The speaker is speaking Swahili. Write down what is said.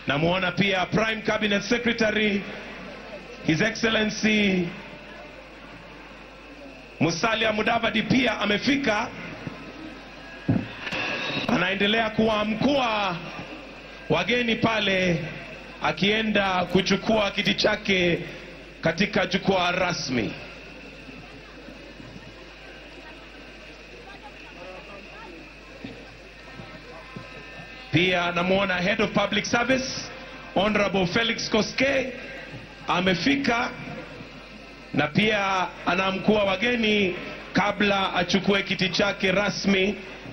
Namwona pia Prime Cabinet Secretary His Excellency Musalia Mudavadi pia amefika, anaendelea kuwaamkua wageni pale, akienda kuchukua kiti chake katika jukwaa rasmi. Pia namwona Head of Public Service Honorable Felix Koske amefika na pia anaamkua wageni kabla achukue kiti chake rasmi